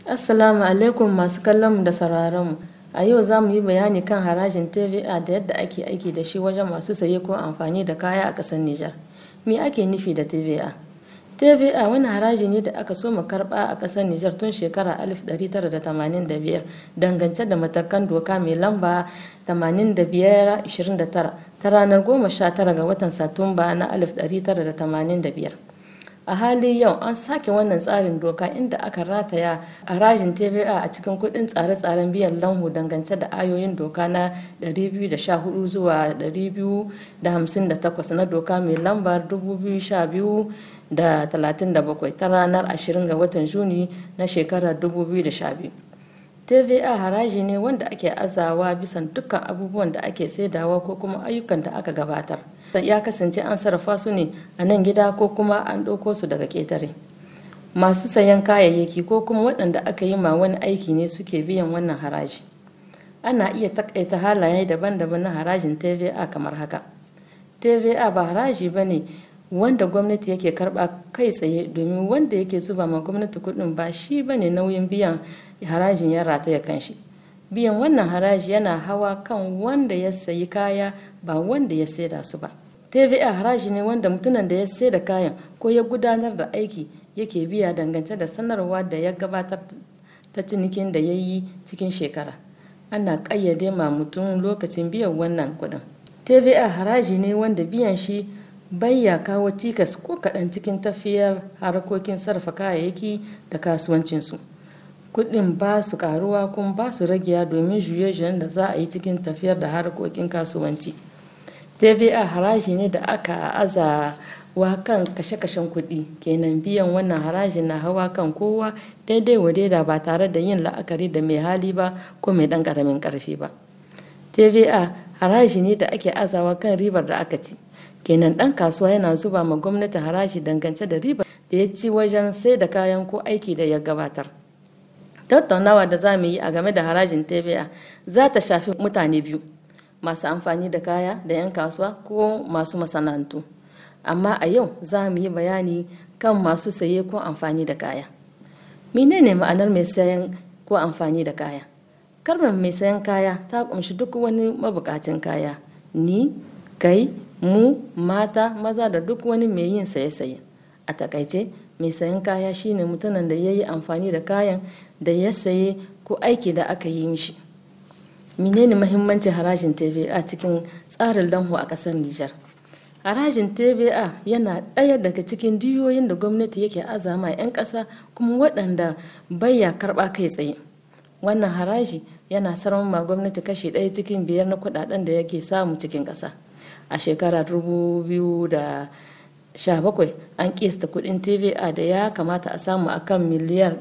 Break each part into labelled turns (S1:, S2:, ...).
S1: Assalamu alaikum masu kallon da sauraron mu. A yau za mu yi bayani kan harajin TVA da yadda ake aiki da shi wajen masu saye ko amfani da kaya a ƙasar Nijar. Me ake nufi da TVA? TVA wani haraji ne da aka soma karɓa a ƙasar Nijar tun shekara 1985 dangance da matakan doka mai lamba 85-29 ta ranar 19 ga watan Satumba na 1985. a hali yau an sake wannan tsarin doka inda aka rataya harajin tva a cikin kudin tsare-tsaren biyan lanhu dangance da ayoyin doka na 214 zuwa 258 na doka mai lambar 2012 da 37 ta ranar 20 ga watan juni na shekarar 2012 tva haraji ne wanda ake azawa bisan dukkan abubuwan da ake saidawa ko kuma ayyukan da aka gabatar ya kasance an sarrafa su ne a nan gida ko kuma an ɗauko su daga ƙetare masu sayan kayayyaki ko kuma waɗanda aka yi ma wani aiki ne suke biyan wannan haraji ana iya takaita halaye daban-daban na harajin tva kamar haka tva ba haraji ba ne wanda gwamnati yake karba kai tsaye domin wanda yake zuba ma gwamnati kuɗin ba shi ba ne nauyin biyan harajin ya rataya kan shi biyan wannan haraji yana hawa kan wanda ya sayi kaya ba wanda ya saida su ba TVA haraji ne wanda mutumin da ya sai da kayan ko ya gudanar da aiki yake biya dangance da sanarwa da ya gabatar ta cinikin da ya yi cikin shekara ana ƙayyade ma mutum lokacin biyan wannan kuɗin TVA haraji ne wanda biyan shi bai ya kawo tikas ko kaɗan cikin tafiyar harkokin sarrafa kayayyaki da kasuwancinsu kuɗin ba su ƙaruwa kuma ba su ragewa domin juye-juyen da za a yi cikin tafiyar da harkokin kasuwanci. TVA haraji ne da aka aza wa kan kashe-kashen kuɗi kenan biyan wannan haraji na hawa kan kowa daidai wa daida ba tare da yin la'akari da mai hali ba ko mai ɗan ƙaramin ƙarfi ba TVA haraji ne da ake azawa kan ribar da aka ci kenan ɗan kasuwa yana zuba ma gwamnati haraji dangance da ribar da ya ci wajen sai da kayan ko aiki da ya gabatar tattaunawa da za mu yi a game da harajin TVA za ta shafi mutane biyu masu amfani da kaya da 'yan kasuwa ko masu masana'antu amma a yau za mu yi bayani kan masu saye ko amfani da kaya menene ma'anar mai sayan ko amfani da kaya kalmar mai sayan kaya ta kumshi duk wani mabukacin kaya ni kai mu mata maza da duk wani mai yin saye-saye a takaice mai sayan kaya shine mutumin da ya yi amfani da kayan da ya saye ko aiki da aka yi mishi menene mahimmancin harajin TVA cikin tsarin lanho a ƙasar Nijar. Harajin TVA yana ɗaya daga cikin diyoyin da gwamnati yake azama 'yan ƙasa kuma waɗanda baya karɓa kai tsaye. Wannan haraji yana sarama ma gwamnati kashi ɗaya cikin biyar na kuɗaɗen da yake samu cikin ƙasa. A shekarar bakwai an kista kuɗin TVA da ya kamata a samu akan miliyar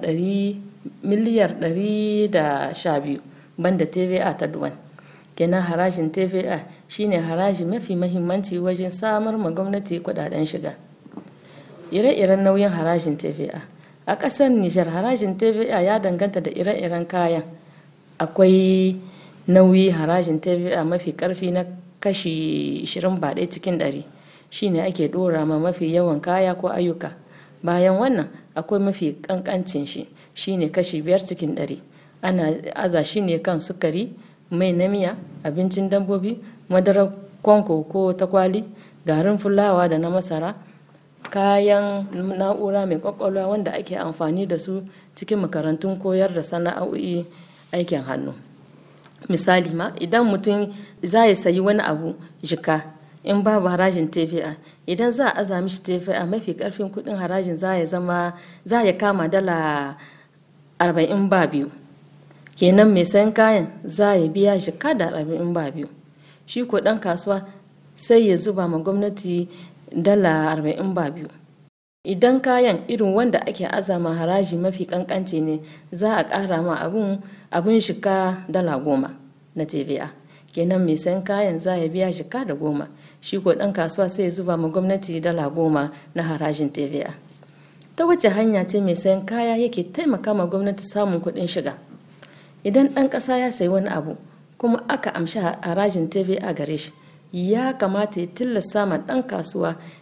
S1: ɗari da sha biyu. banda TVA ta duwan. Kenan harajin TVA shine haraji mafi mahimmanci wajen samar ma gwamnati kudaden shiga. Ire-iren nauyin harajin TVA. A ƙasar Nijar harajin TVA ya danganta da ire-iren kayan. Akwai nauyi harajin TVA mafi ƙarfi na kashi 20 ba ɗaya cikin ɗari. shine ake ɗora ma mafi yawan kaya ko ayyuka. Bayan wannan akwai mafi ƙanƙancin shi shine kashi biyar cikin ɗari. ana aza shi ne kan sukari mai na miya abincin dabbobi madarar kwanko ko takwali garin fulawa da na masara kayan na'ura mai kwakwalwa wanda ake amfani da su cikin makarantun koyar da sana'o'i aikin hannu misali ma idan mutum za ya sayi wani abu jika in babu harajin TVA idan za a aza mishi TVA mafi karfin kudin harajin za ya zama za ya kama dala arba'in ba biyu kenan mai sayan kayan za ya biya shi kada arba'in ba biyu shi ko ɗan kasuwa sai ya zuba ma gwamnati dala arba'in ba biyu idan kayan irin wanda ake azama haraji mafi kankanci ne za a ƙara ma abun abun shika dala goma na tva kenan mai sayan kayan za ya biya shika da goma shi ko ɗan kasuwa sai ya zuba ma gwamnati dala goma na harajin tva ta wace hanya ce mai sayan kaya yake taimaka ma gwamnati samun kuɗin shiga idan ɗan ƙasa ya sayi wani abu kuma aka amshi harajin tva gare shi ya kamata ya tilasta ma ɗan kasuwa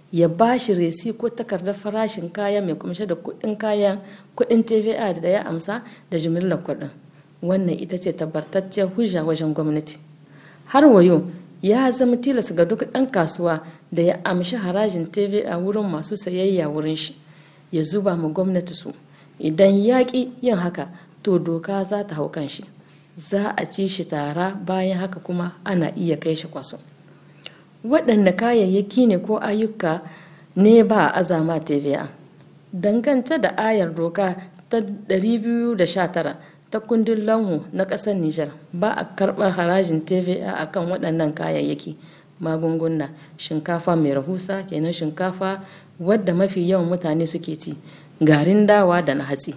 S1: ya ba shi resi ko takardar farashin kaya mai kumshe da kuɗin kayan kuɗin tva da ya amsa da jimillar kuɗin wannan ita ce tabbatacciyar hujja wajen gwamnati har wayo ya zama tilas ga duk ɗan kasuwa da ya amshi harajin tva wurin masu sayayya wurin shi ya zuba ma gwamnati su idan ya ƙi yin haka to doka za ta hau kan shi za a ci shi tara bayan haka kuma ana iya kai shi kwaso waɗanda kayayyaki ne ko ayyuka ne ba a azama tva dangance da ayar doka ta 219 ta kundin lanhu na ƙasar Nijar ba a karɓar harajin TVA a kan waɗannan kayayyaki magunguna shinkafa mai rahusa kenan shinkafa wadda mafi yawan mutane suke ci garin dawa da na hatsi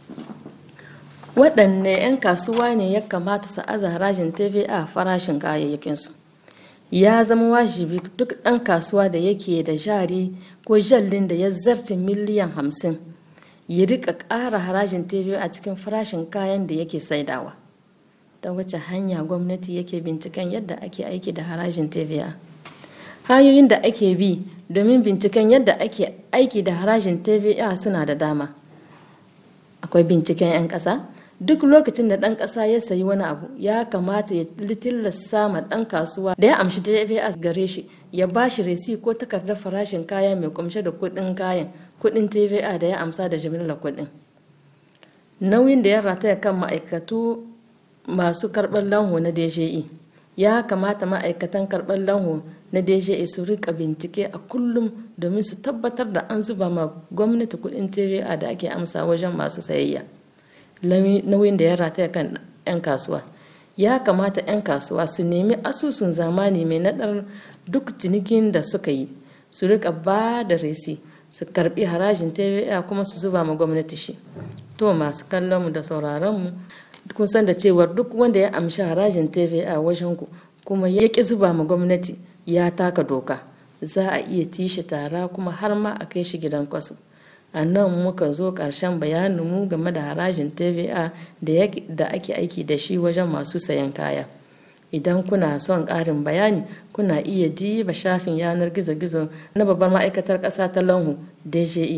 S1: waɗanne 'yan kasuwa ne ya kamata su aza harajin TVA farashin kayayyakinsu ya zama wajibi duk ɗan kasuwa da yake da jari ko jallin da ya zarce miliyan hamsin ya rika ƙara harajin TVA a cikin farashin kayan da yake saidawa ta wace hanya gwamnati yake binciken yadda ake aiki da harajin TVA hanyoyin da ake bi domin binciken yadda ake aiki da harajin TVA suna da dama akwai binciken 'yan ƙasa duk lokacin da ɗan ƙasa ya sayi wani abu ya kamata ya tilasta ma ɗan kasuwa da ya amshi TVA gare shi ya ba shi resi ko takardar farashin kaya mai kumshe da kuɗin kayan kuɗin TVA da ya amsa da jimillar kuɗin nauyin da ya rataya kan ma'aikatu masu karɓar lanho na DJE ya kamata ma'aikatan karɓar lanho na DJE su rika bincike a kullum domin su tabbatar da an zuba ma gwamnati kuɗin TVA da ake amsa wajen masu sayayya nauyin da ya rataya kan 'yan kasuwa ya kamata 'yan kasuwa su nemi asusun zamani mai naɗar duk cinikin da suka yi su rika ba da resi su karbi harajin TVA kuma su zuba ma gwamnati shi to masu kallon mu da sauraron mu kun san da cewar duk wanda ya amshi harajin TVA wajen ku kuma ya ki zuba ma gwamnati ya taka doka za a iya ci shi tara kuma har ma a kai shi gidan kwaso a nan muka zo ƙarshen bayaninmu game da harajin TVA da ake aiki da shi wajen masu sayan kaya idan kuna son ƙarin bayani kuna iya diba shafin yanar gizo-gizo na babbar ma'aikatar ƙasa ta lanhu dje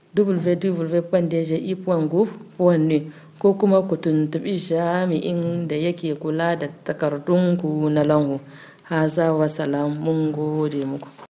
S1: www.dje.gov.ne ko kuma ku tuntuɓi jami'in da yake kula da takardunku na lanhu haza wasalam mun gode muku